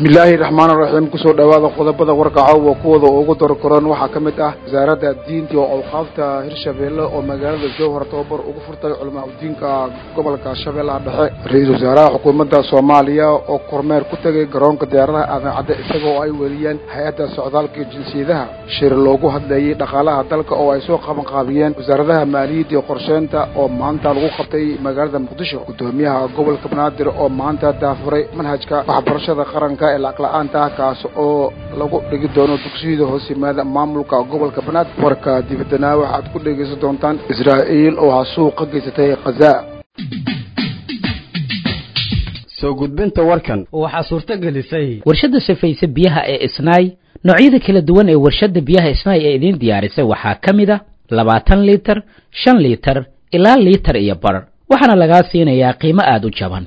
bismillaahi raxmaani raxiim kusoo dhowaada qodobada warkaca wa kuwooda ugu dorkoran waxaa ka mid ah wasaaradda diinta oo awqaafta hirshabeelle oo magaalada jowhar tababar ugu furtay culamaa udiinka gobolka shabeellaha dhexe ra-iisul wasaaraha xukuumadda soomaaliya oo kormeer ku tegay garoonka diyaaradaha aadan cadde isagoo ay weliyeen hay-adda socdaalka jinsiyadaha shir loogu hadlayey dhaqaalaha dalka oo ay soo qabanqaabiyeen wasaaradaha maaliyadda iyo qorsheynta oo maanta lagu qabtay magaalada muqdisho guddoomiyaha gobolka banaadir oo maanta daafuray manhajka waxbarashada qaranka ee lacag-la-aanta ah kaas oo lagu dhigi doono dugsiyada hoos yimaada maamulka gobolka banaadir warka dibadana waxaad ku dhegaysan doontaan israa'iil oo hasuuq ka geysatay khaza soo gudbinta warkan waxaa suurto gelisay warshadda sifaysa biyaha ee isnaay noocyada kala duwan ee warshadda biyaha isnaay ee idiin diyaarisay waxaa ka mid a labaatan liitar shan liitar ilaa liitar iyo bar waxaana lagaa siinayaa qiimo aada u jaban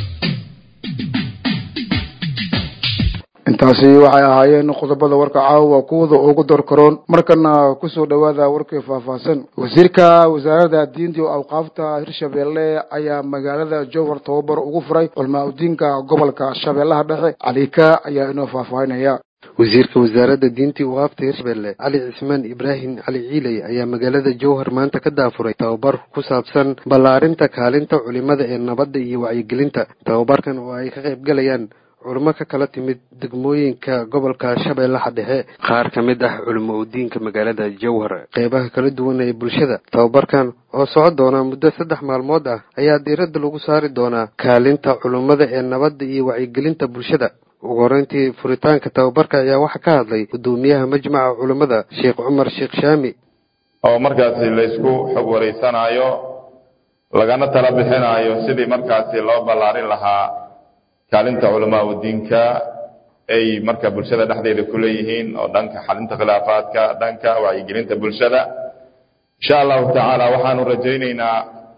intaasi waxay ahaayeen qodobada warka caawa kuwada ugu dorkaroon markana kusoo dhowaada warkii faahfaahsan wasiirka wasaaradda diinta iyo awqaafta hirshabeelle ayaa magaalada jowhar tababar ugu furay culmaa udiinka gobolka shabeellaha dhexe calika ayaa inoo faahfaahinaya wasiirka wasaaradda diinta iyo waqaafta hirshabelle cali cismaan ibraahim cali ciiley ayaa magaalada jowhar maanta ka daafuray tababar ku saabsan ballaarinta kaalinta culimada ee nabadda iyo wacyigelinta tababarkan oo ay ka qaybgalayaan culimo ka kala timid degmooyinka gobolka shabeellaha dhexe qaar ka mid ah culimo udiinka magaalada jowhar qeybaha kala duwan ee bulshada tababarkan oo socon doona muddo saddex maalmood ah ayaa diiradda lagu saari doonaa kaalinta culimmada ee nabadda iyo wacyigelinta bulshada ugu horeyntii furitaanka tababarka ayaa waxaa ka hadlay guddoomiyaha majmaca culimmada sheekh cumar sheekh shaami oo markaasi laysku xog wareysanaayo lagana tala bixinaayo sidii markaasi loo ballaarin lahaa kaalinta culamaa udiinka ay marka bulshada dhexdeeda ku leeyihiin oo dhanka xalinta khilaafaadka dhanka wacyigelinta bulshada insha allahu tacaala waxaanu rajaynaynaa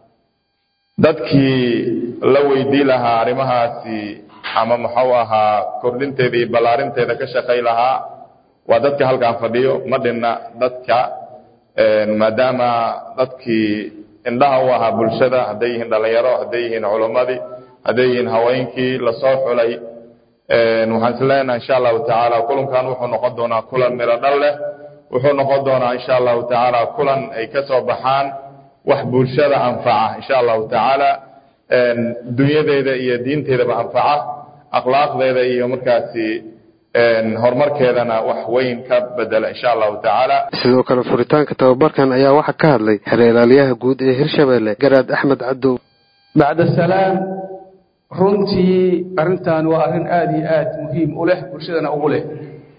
dadkii la weydii lahaa arrimahaasi ama muxuu ahaa kordhinteeda iyo ballaarinteeda ka shaqay lahaa waa dadka halkaan fadhiyo ma dhinna dadka maadaama dadkii indhaha u ahaa bulshada hadday yihiin dhallinyaro hadday yihiin culimmadii hadday yihiin haweenkii lasoo xulay waxaan is leenahay insha allahu tacaala kulankan wuxuu noqon doonaa kulan miro dhal leh wuxuu noqon doonaa insha allahu tacaala kulan ay ka soo baxaan wax bulshada anfaca insha allahu tacaala dunyadeeda iyo diinteedaba anfaca akhlaaqdeeda iyo markaasi horumarkeedana wax weyn ka bedela insha allahu tacaala sidoo kale furitaanka tababarkan ayaa waxaa ka hadlay xereelaaliyaha guud ee hirshabelle garaad axmed cadow bacda salaam runtii arrintan waa arrin aada iyo aad muhiim u leh bulshadana ugu leh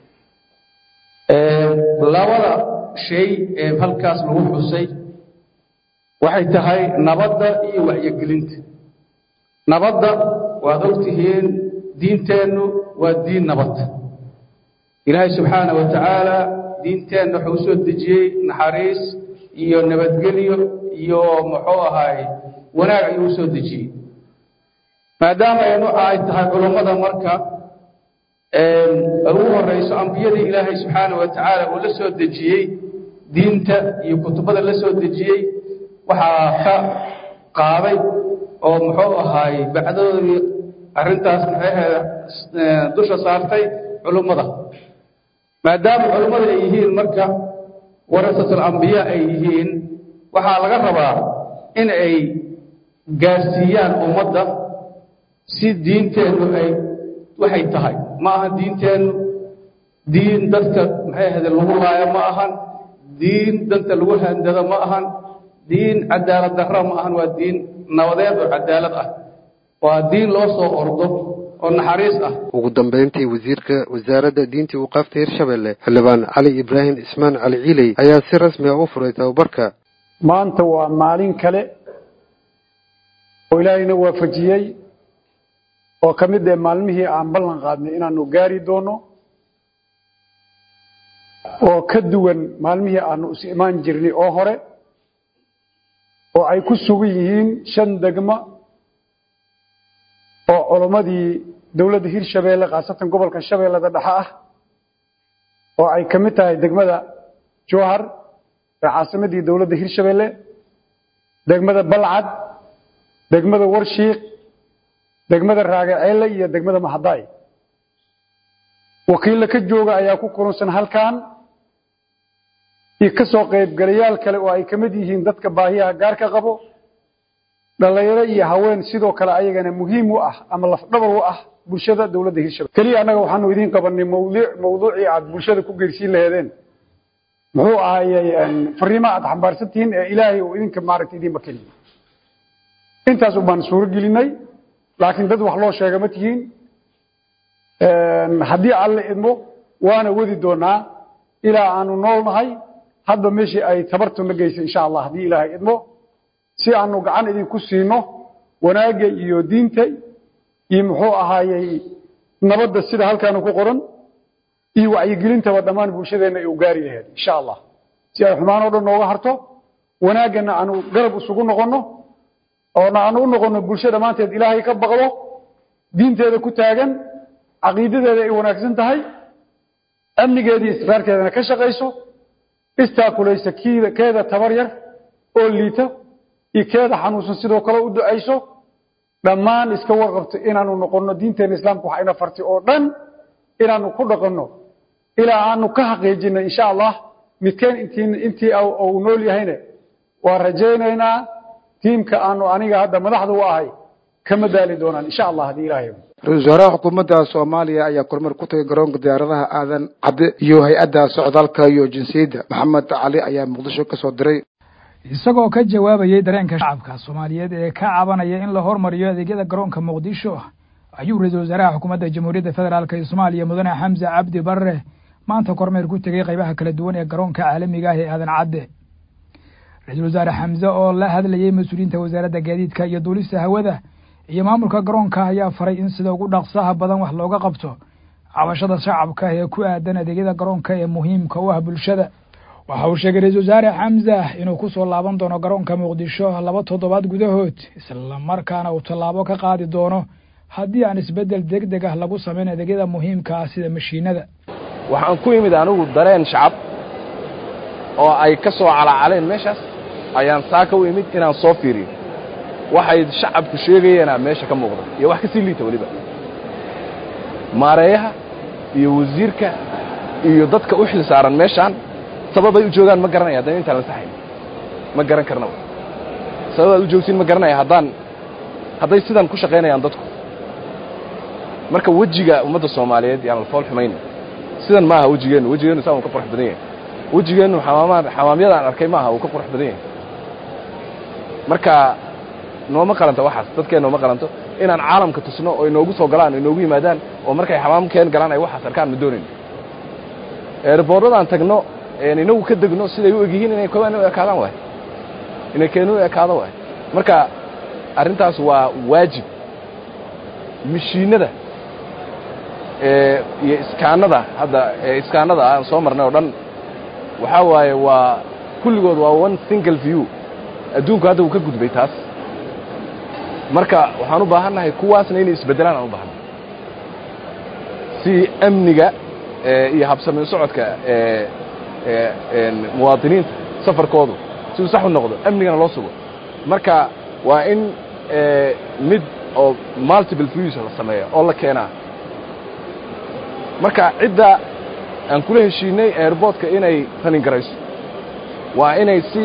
labada shay ee halkaas lagu xusay waxay tahay nabadda iyo wacyigelinta nabadda waad ogtihiin diinteennu waa diin nabad ilaahay subxaana wa tacaala diinteenna wuxuu usoo dejiyey naxariis iyo nabadgelyo iyo muxuu ahaay wanaag ayuu usoo dejiyey maadaama aynu ay tahay culummada marka ugu horeyso ambiyadii ilaahay subxaana wa tacaala uu la soo dejiyey diinta iyo kutubada la soo dejiyey waxaa ka qaaday oo muxuu ahaay bacdadoodii arrintaas maxaheeda dusha saartay culummada maadaama culummada ay yihiin marka warasatul ambiya ay yihiin waxaa laga rabaa in ay gaarsiiyaan ummadda si diinteennu ay waxay tahay ma ahan diinteennu diin dadka maxay ahayde lagu laayo ma ahan diin danta lagu handado ma ahan diin cadaalad darra ma ahan waa diin nabadeed oo cadaalad ah waa diin loo soo ordo oo naxariis ah ugu dambeyntii wasiirka wasaaradda diinta i waqaafta hirshabelle xildhibaan cali ibraahim cismaan cali ciiley ayaa si rasmi ah u furay tababarka maanta waa maalin kale oo ilaahayna waafajiyey oo ka mid ee maalmihii aan ballan qaadnay inaanu gaari doono oo ka duwan maalmihii aanu is imaan jirnay oo hore oo ay ku sugan yihiin shan degmo oo culammadii dowladda hirshabeelle khaasatan gobolka shabeellada dhexe ah oo ay ka mid tahay degmada jowhar ee caasimadii dowladda hirshabeelle degmada balcad degmada warshiiq degmada raagaceelle iyo degmada mahadaay wakiilla ka jooga ayaa ku kulunsan halkan iyo ka soo qaybgalayaal kale oo ay ka mid yihiin dadka baahiyaha gaarka qabo dhallinyaro iyo haween sidoo kale ayagana muhiim u ah ama lafdhabar u ah bulshada dowladda hirshabelle keliya annaga waxaanu idiin qabanay mawduuc mawduucii aad bulshada ku geersiin laheedeen muxuu ahayey fariimaha aad xambaarsan tihiin ee ilaahay uu idinka maaragtay idiinba keliya intaas ubaan suuro gelinay laakiin dad wax loo sheega ma tihiin haddii alle idmo waana wadi doonaa ilaa aanu nool nahay hadba meeshii ay tabartuna geysay insha allah haddii ilaahay idmo si aanu gacan idinku siino wanaagga iyo diinta iyo muxuu ahaayey nabadda sida halkaanu ku qoran iyo wacyigelintaba dhammaan bulshadeenna ay u gaari laheed insha allah si ay xumaan oo dhan nooga harto wanaaggana aanu garab isugu noqonno oona aanu u noqonno bulsho dhammaanteed ilaahay ka baqdo diinteeda ku taagan caqiidadeeda ay wanaagsan tahay amnigeedii istiqraarkeedana ka shaqayso istaakulaysa kiida keeda tabar yar oo liita iyo keeda xanuunsan sidoo kale u ducayso dhammaan iska warqabto inaanu noqonno diinteena islaamka wax ayna farti oo dhan inaanu ku dhaqanno ilaa aanu ka xaqiijinay insha allah midkeen intii intii uu nool yahayna waa rajaynaynaa tiimka aanu aniga hadda madaxda u ahay kama daali doonaan insha allah haddii ilaahay ra-isul wasaaraha xukuumadda soomaaliya ayaa kormeer ku tagay garoonka diyaaradaha aadan cadde iyo hay-adda socdaalka iyo jinsiyadda maxamed cali ayaa muqdisho ka soo diray isagoo ka jawaabayey dareenka shacabka soomaaliyeed ee ka cabanaya in la hormariyo adeegyada garoonka muqdisho ayuu ra-iisul wasaaraha xukuumadda jamhuuriyadda federaalk ee soomaaliya mudane xamse cabdi barre maanta kormeer ku tegey qaybaha kala duwan ee garoonka caalamiga ah ee aadan cadde ra-iisul wasaare xamse oo la hadlayey mas-uuliyiinta wasaaradda gaadiidka iyo duulista hawada iyo maamulka garoonka ayaa faray in sida ugu dhaqsaha badan wax looga qabto cabashada shacabka ee ku aadan adeegyada garoonka ee muhiimka u ah bulshada waxa uu sheegay ra-iisul wasaare xamse inuu ku soo laaban doono garoonka muqdisho laba toddobaad gudahood islamarkaana uu tallaabo ka qaadi doono haddii aan isbeddel deg deg ah lagu samayn adeegyada muhiimka ah sida mashiinada waxaan ku imid anigu dareen shacab oo ay ka soo calaacaleen meeshaas ayaan saaka u imid inaan soo fiiriyo waxay shacabku sheegayeena meesha ka muuqda iyo wax ka sii liita weliba maareeyaha iyo wasiirka iyo dadka u xil saaran meeshaan sababay u joogaan ma garanaya haddana intaan la saxayn ma garan karnaba sababaad u joogtiin ma garanaya haddaan hadday sidan ku shaqaynayaan dadku marka wejiga ummadda soomaaliyeed yaan la fool xumayn sidan ma aha wejigeennu wejigeennu saa uu ka qurux badan yahay wejigeennu xamaamaad xamaamyada aan arkay ma aha uu ka qurux badan yahay marka nooma qalanto waxaas dadkeen nooma qalanto inaan caalamka tusno oo inoogu soo galaan o inoogu yimaadaan oo markay xamaamkeen galaan ay waxaas arkaan ma doonayn eeraboorradaan tagno inagu ka degno siday u egyihiin inay kobaan u ekaadaan waay inay keenu u ekaado waay marka arrintaas waa waajib mashiinada iyo iskaanada hadda iskaanada aan soo marnay oo dhan waxaa waaye waa kulligood waa one single view adduunku hadda uu ka gudbay taas marka waxaan u baahannahay kuwaasna inay isbeddelaan aan u baahannahay si amniga iyo habsamayn socodka muwaadiniinta safarkoodu siduu sax u noqdo amnigana loo sugo marka waa in mid oo multiple views la sameeya oo la keenaa marka cidda aan kula heshiinay airboortka inay ranin garayso waa inay si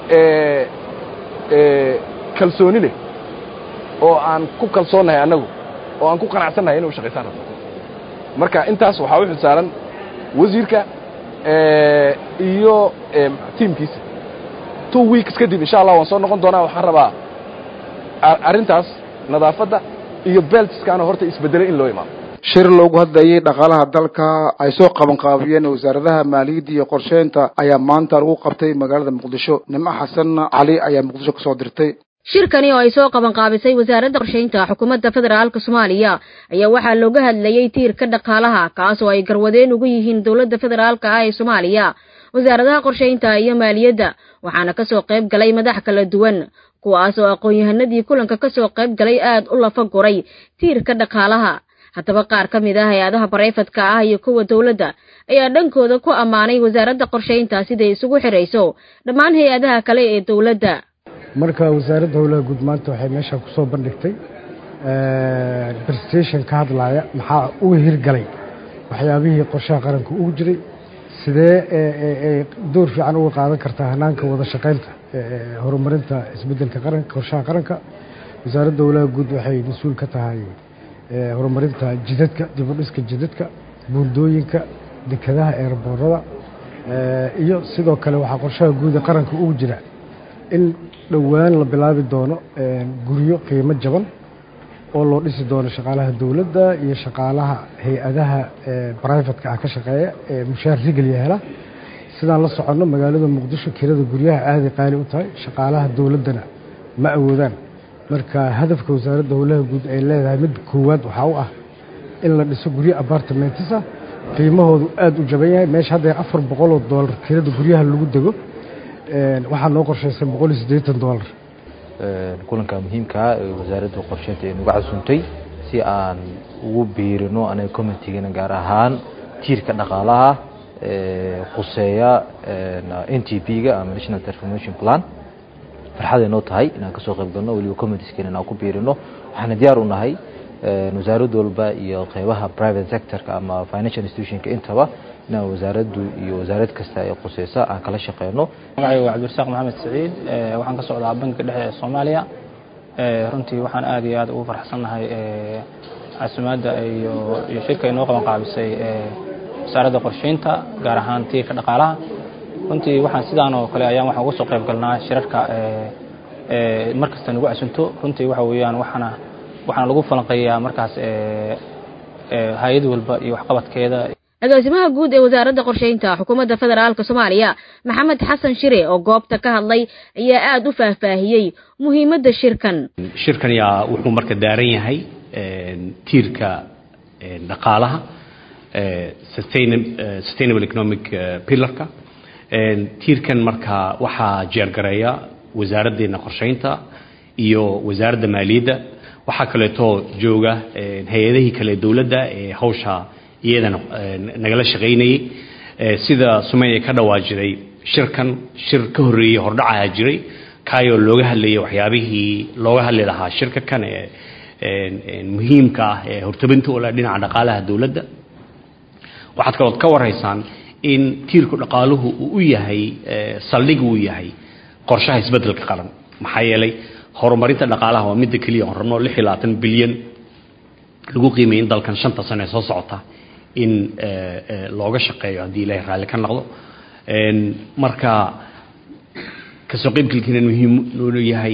kalsooni leh oo aan ku kalsoonnahay annagu oo aan ku qanacsannahay inay u shaqaysaan rabto marka intaas waxaa u xilsaaran wasiirka iyo tiimkiisa two weeks kadib insha allah waan soo noqon doonaa waxaan rabaa arrintaas nadaafadda iyo beltiskaana horta isbeddelay in loo imaado shir loogu hadlayey dhaqaalaha dalka ay soo qabanqaabiyeen wasaaradaha maaliyadda iyo qorsheynta ayaa maanta lagu qabtay magaalada muqdisho nimco xasan cali ayaa muqdisho ka soo dirtay shirkani oo ay soo qabanqaabisay wasaaradda qorshaynta xukuumadda federaalka soomaaliya ayaa waxaa looga hadlayey tiirka dhaqaalaha kaas oo ay garwadeen ugu yihiin dowladda federaalka ah ee soomaaliya wasaaradaha qorshaynta iyo maaliyadda waxaana ka soo qayb galay madax kala duwan kuwaas oo aqoon-yahanadii kulanka ka soo qayb galay aad u lafa guray tiirka dhaqaalaha haddaba qaar ka mid ah hay-adaha barayfadka ah iyo kuwa dowladda ayaa dhankooda ku ammaanay wasaaradda qorshaynta siday isugu xidhayso dhammaan hay-adaha kale ee dowladda marka wasaaradda howlaha guud maanta waxay meesha ku soo bandhigtay presentation ka hadlaya maxaa uga hirgalay waxyaabihii qorshaha qaranka ugu jiray sidee ay door fiican uga qaadan kartaa hanaanka wada shaqaynta horumarinta isbeddelka qaranka qorshaha qaranka wasaaradda howlaha guud waxay mas-uul ka tahay horumarinta jidadka dibudhiska jidadka buundooyinka dekadaha eerboorada iyo sidoo kale waxaa qorshaha guuda qaranka ugu jira in dhowaan la bilaabi doono guryo qiimo jaban oo loo dhisi doono shaqaalaha dowladda iyo shaqaalaha hay-adaha brivatka ah ka shaqeeya ee mushaar rigaliya hela sidaan la soconno magaalada muqdisho kirada guryaha aaday qaali u tahay shaqaalaha dowladdana ma awoodaan marka hadafka wasaaradda howlaha guud ay leedahay mid koowaad waxaa u ah in la dhiso guryo apartamentisa qiimahoodu aada u jaban yahay meesha hadda afar boqoloo doolar kirada guryaha lagu dego waxaa noo qorshaysan boqol iyo siddeetan doolar kulanka muhiimkaa ee wasaaradda qorsheynta ay nagu casuuntay si aan ugu biirino anaga commitygana gaar ahaan tiirka dhaqaalaha khuseeya n t p-ga ama national transformation plan farxaday noo tahay inaan kasoo qayb galno weliba committeeskena inaan ku biirino waxaana diyaar u nahay wasaarad walba iyo qeybaha private sectorka ama financial institutionka intaba inaan wasaaraddu iyo wasaarad kasta ee khuseysa aan kala shaqeyno magacayga waa cabdirasaaq maxamed saciid waxaan ka socdaa bankiga dhexe ee soomaaliya runtii waxaan aad iyo aad ugu farxsannahay casumaadda iyo iyo shirka ay noo qaban qaabisay wasaaradda qorsheynta gaar ahaan tiirka dhaqaalaha runtii waxaan sidaan oo kale ayaan waxaan uga soo qayb galnaa shirarka mar kasta nagu casunto runtii waxa weeyaan waxaana waxaana lagu falanqeeyaa markaas hay-ad walba iyo waxqabadkeeda agaasimaha guud ee wasaaradda qorsheynta xukuumadda federaalk soomaaliya maxamed xasan shire oo goobta ka hadlay ayaa aada u faahfaahiyey muhiimadda shirkan shirkan yaa wuxuu marka daaran yahay tiirka dhaqaalaha sustainable economic pillarka tiirkan marka waxaa jeergareeya wasaaraddeena qorsheynta iyo wasaaradda maaliyadda waxaa kaleetoo jooga hay-adihii kale dowladda ee hawsha iyadana nagala shaqaynayay sida sumeya ka dhawaajiday shirkan shir ka horreeyey hordhacaha jiray kaayoo looga hadlayay waxyaabihii looga hadli lahaa shirka kan ee muhiimka ah ee hortabinta u leh dhinaca dhaqaalaha dowladda waxaad kalood ka warhaysaan in tiirku dhaqaaluhu uu u yahay saldhig uu yahay qorshaha isbeddelka qaran maxaa yeelay horumarinta dhaqaalaha waa midda keliya oon rabno lix iyo labaatan bilyan lagu qiimayay in dalkan shanta sano ee soo socota in looga shaqeeyo haddii ilaahay raalli ka noqdo marka kasoo qaybgalkiina muhiim noonu yahay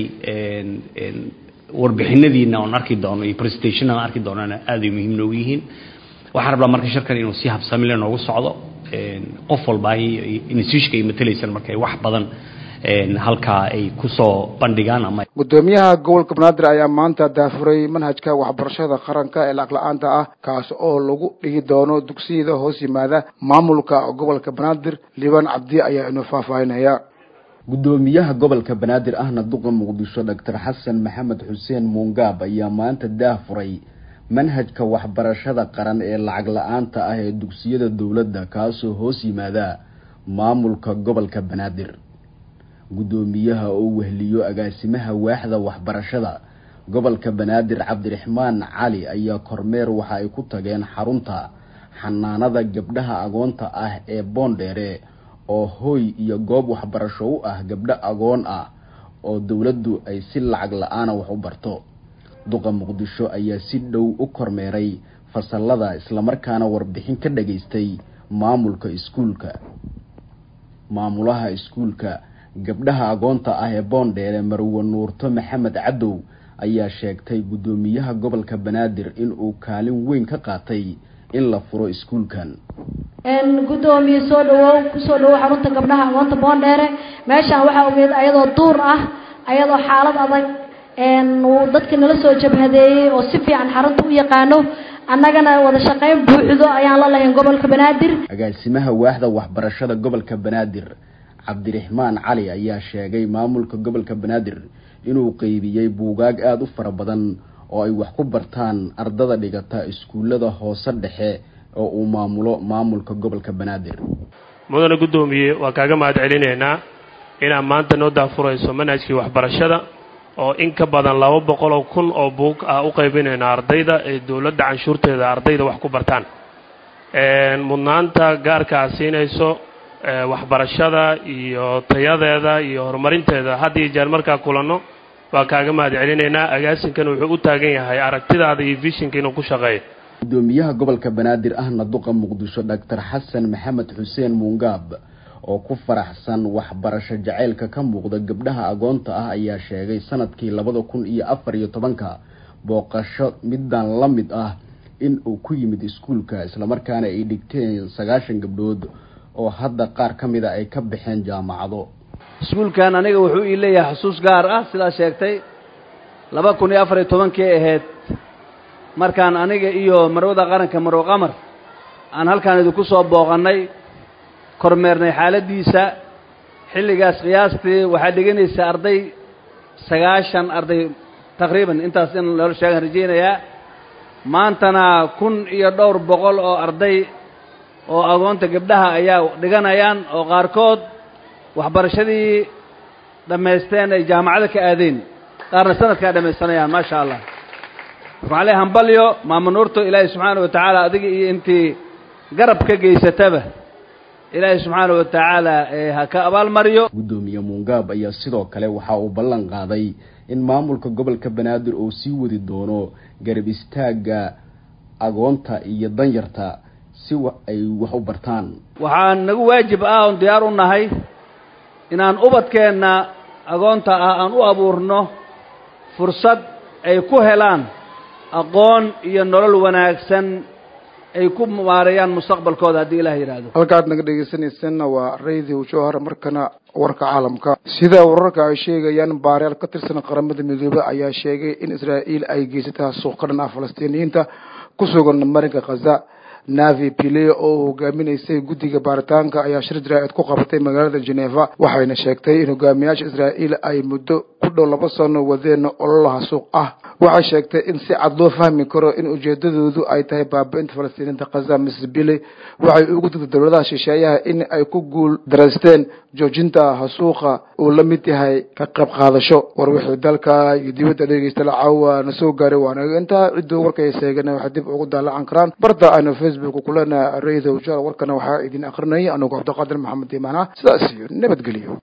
warbixinadiina oon arki doono iyo presentation aan arki doonana aaday muhiim noogu yihiin waxaan rabnaa marka shirkan inuu si habsamile noogu socdo qof walba institutionka ay matalaysan marka wax badan halkaa ay kusoo bandhigaan ama gudoomiyaha gobolka banaadir ayaa maanta daafuray manhajka waxbarashada qaranka ee lacag la-aanta ah kaas oo lagu dhigi doono dugsiyada hoos yimaada maamulka gobolka banaadir liibaan cabdi ayaa inoo faahfaahinaya gudoomiyaha gobolka banaadir ahna duqa muqdisho doctor xasan maxamed xuseen muungaab ayaa maanta daafuray manhajka waxbarashada qaran ee lacag la-aanta ah ee dugsiyada dowladda kaasoo hoos yimaada maamulka gobolka banaadir guddoomiyaha oo wehliyo agaasimaha waaxda waxbarashada gobolka banaadir cabdiraxmaan cali ayaa kormeer waxa ay ku tageen xarunta xanaanada gabdhaha agoonta ah ee boondheere oo hooy iyo goob waxbarasho u ah gabdho agoon ah oo dowladdu ay si lacag la-aana wax u barto duqa muqdisho ayaa si dhow u kormeeray fasalada islamarkaana warbixin ka dhageystay maamulka iskuulka maamulaha iskuulka gabdhaha agoonta ah ee boondheere marwe nuurto maxamed cadow ayaa sheegtay guddoomiyaha gobolka banaadir inuu kaalin weyn ka qaatay in la furo iskuulkan gudoomiye soo dhawow kusoo dhawow xarunta gabdhaha agoonta boondheere meeshaan waxaa ogeed ayadoo duur ah ayadoo xaalad adag uu dadka nala soo jabhadeeyey oo si fiican xarunta u yaqaano annagana wada shaqayn buuxdo ayaan la lahayn gobolka banaadir agaasimaha waaxda waxbarashada gobolka banaadir cabdiraxmaan cali ayaa sheegay maamulka gobolka banaadir inuu qeybiyey buugaag aada u fara badan oo ay wax ku bartaan ardada dhigata iskuullada hoose dhexe oo uu maamulo maamulka gobolka banaadir mudane guddoomiye waa kaaga mahad celinaynaa inaad maanta noo daafurayso manhajkii waxbarashada oo in ka badan laba boqol oo kun oo buug ah u qaybinayna ardayda ee dowladda canshuurteeda ardayda wax ku bartaan mudnaanta gaarka a siinayso waxbarashada iyo tayadeeda iyo horumarinteeda had iyo jeer markaa kulanno waa kaaga mahad celinaynaa agaasinkan wuxuu u taagan yahay aragtidaada iyo vishinka inuu ku shaqeeyo gudoomiyaha gobolka banaadir ahna duqa muqdisho doctor xasan maxamed xuseen muungaab oo ku faraxsan waxbarasho jaceylka ka muuqda gabdhaha agoonta ah ayaa sheegay sanadkii labada kun iyo afar iyo tobanka booqasho midaan la mid ah in uu ku yimid iskuulka islamarkaana ay dhigteen sagaashan gabdhood oo hadda qaar ka mida ay ka baxeen jaamacado iskuulkan aniga wuxuu ii leeyahay xusuus gaar ah sidaa sheegtay laba kun iyo afar iyo tobankii ahayd markaan aniga iyo marwada qaranka marwo qamar aan halkaan idinku soo booqannay kormeernay xaaladdiisa xilligaas qiyaastii waxaa dhiganaysa arday sagaashan arday taqriiban intaas in loola sheegaan rajaynayaa maantana kun iyo dhowr boqol oo arday oo agoonta gabdhaha ayaa dhiganayaan oo qaarkood waxbarashadii dhammaysteen ay jaamacada ka aadeen qaarna sanadkaa dhammaysanayaan maasha allah waxaan leehay hambalyo maama nuurto ilaahay subxaana wa tacaala adiga iyo intii garab ka geysataba ilaahay subxaana wa tacaala ha ka abaalmariyo gudoomiye muungaab ayaa sidoo kale waxa uu ballan qaaday in maamulka gobolka banaadir uu sii wadi doono garab istaagga agoonta iyo danyarta si ay wax u bartaan waxaa nagu waajib ah oon diyaar u nahay inaan ubadkeenna agoonta ah aan u abuurno fursad ay ku helaan aqoon iyo nolol wanaagsan ay ku maareeyaan mustaqbalkooda haddii ilaah yidhaahdo halkaad naga dhegeysanaysanna waa radio jowhar markana warka caalamka sida wararka ay sheegayaan baaryaal ka tirsan qaramada midoobey ayaa sheegay in israa'iil ay geysata suuq ka dhan ah falastiiniyiinta ku sugan marinka khaza navi pile oo hogaaminaysay guddiga baaritaanka ayaa shir jaraa'id ku qabatay magaalada geneva waxayna sheegtay in hogaamiyaasha israa'iil ay muddo ku dhow laba sano wadeen ololaha suuq ah waxay sheegtay in si cad loo fahmi karo in ujeedadoodu ay tahay baabi-inta falastiiniinta khaza mrs bile waxay ugu digtay dowladaha shisheeyaha in ay ku guul daraysteen joojinta hasuuqa uu la mid yahay ka qayb qaadasho war wixii dalka iyo dibadda dhegeysta lacaawa na soo gaaray waanaga intaa cidduu warkay seegana waxay dib ugu daalacan karaan barta aynu facebook kulena radio jal warkana waxaa idin akrinayay anugu cabdiqaadir maxamed imaana sidaas iyo nabadgelyo